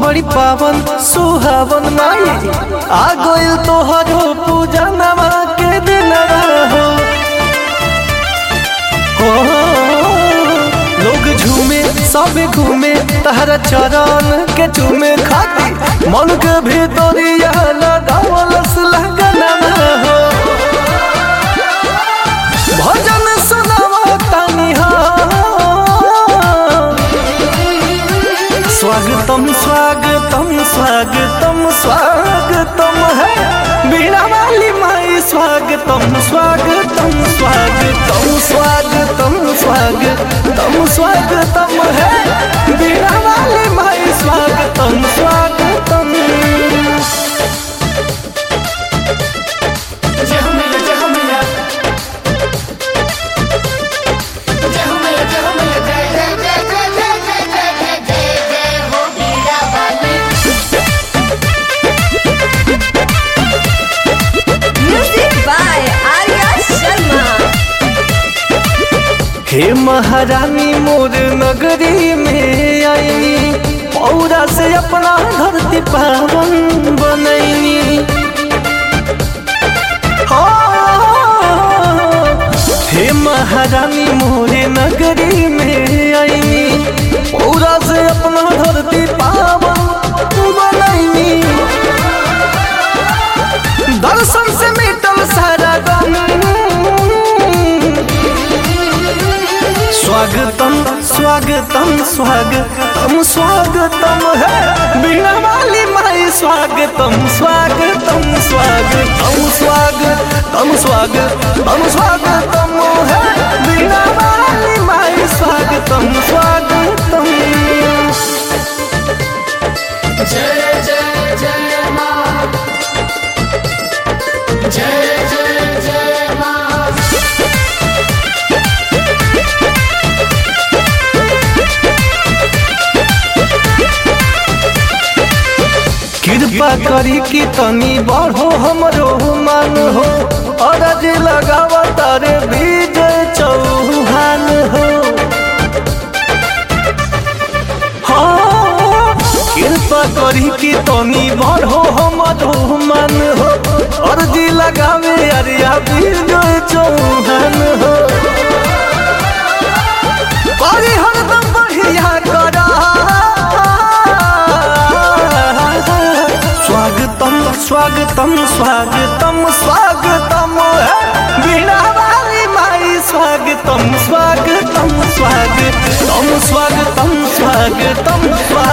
बड़ी पावन सुहावन माई आ गइल तोहरो पूजा नवा के दिनवा हो हो लोग झूमे सब घूमे तहरा चरण के चूमे खाती मन के भीतरिया लगावलस लगनवा हो भजन सुनावा तनी हो स्वागतम स्वागतम स्वागतम स्वागतम है बीणा वाली माई स्वागतम स्वागतम स्वागतम स्वागतम स्वागतम स्वागतम है बीणा वाली माई स्वागतम स्वागतम जय हो मैया जय हो मैया जय हो मैया जय हो मैया जय जय जय जय जय जय जय जय जय जय हो मीरा बाली Music by Arya Sharma. हे महारानी मोर नगरी में आई पौरा से अपना धरती पावन बनैनी हो, हे महारानी मोर नगरी में आई पौरा से अपना धरती पावन बनैनी दर्शन से मिटल सारा गम स्वागतम स्वागतम स्वागतम स्वागतम है बीणा वाली माई स्वागतम स्वागतम स्वागतम स्वागतम स्वागतम स्वागतम है बीणा वाली माई स्वागतम स्वागतम जय जय जय माँ जय जय जय माँ कृपा करी कि तनी बढ़ो हमरो मान हो अरज लगावा तारे विजय चौहान हो हाँ, कृपा करी कि तनी बढ़ो हमरो मान हो अर्जी लगावे अरिया विजय चौहान हो करी हरदम बढ़िया करा स्वागतम स्वागतम स्वागतम स्वागतम है बीणा वाली माई स्वागतम स्वागतम स्वागतम स्वागतम स्वागतम स्वागतम